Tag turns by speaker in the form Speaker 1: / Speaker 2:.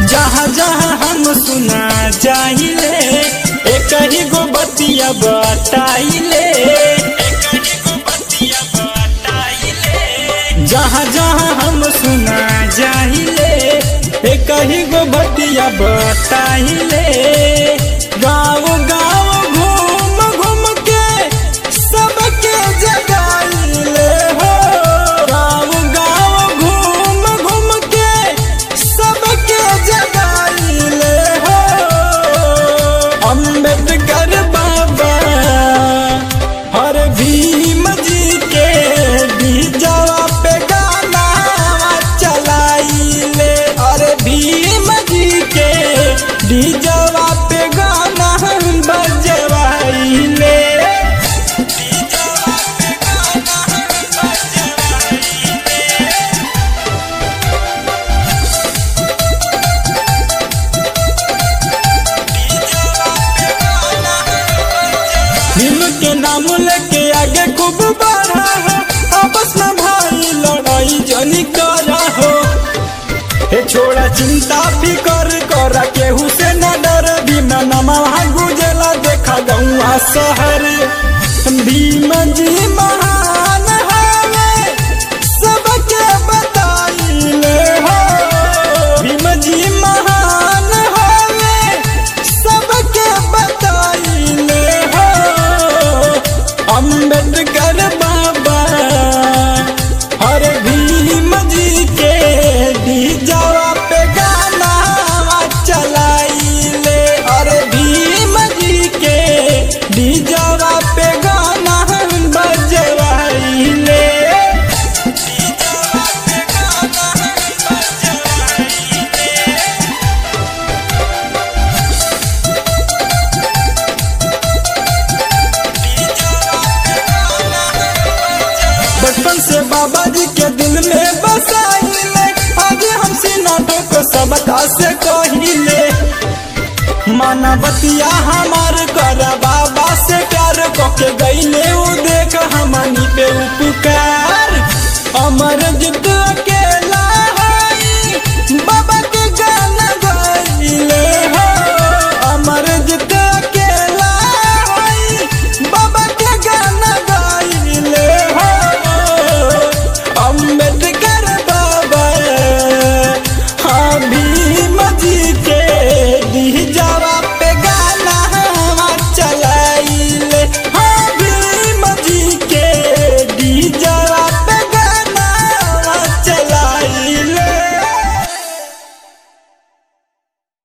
Speaker 1: जहाँ जहाँ हम सुना जाइले एक ही गो बतिया बताइले जहाँ जहाँ हम सुना जाइले एक ही गो बतिया बताइले गाँव गाँव घूम घूम के सबके जगाइले हो गाँव गाँव घूम घूम के सबके जगाइले हो अम्बेडकर बाबा हर भीम जी के बीजवा पे गाना चलाइले अरे भीम जी के बीजवा पे गाना बजवाइले भीम के नाम लेके आगे खूब बढ़ा हो आपस में भाई लड़ाई जनी करा हो हे छोड़ा चिंता फिकर करा केहू से न डर भीम नामा गुजला देखा गौआ शहर भीम जी महान हवे सबके बताइले हो भीम जी महान हवे सबके बताइले हो अम्बेडकर बाबा हर भीम जी के डीजवा पे गाना चलाइले अरे भीम जी के डीजवा पे गाना बजवाइले बचपन से बाबा जी के दिल में बसाइले आज हमसे नाटक सबका से कहिले मानवतिया हमार कर बाबा से प्यार कके गईले उ देख हमनी पे उ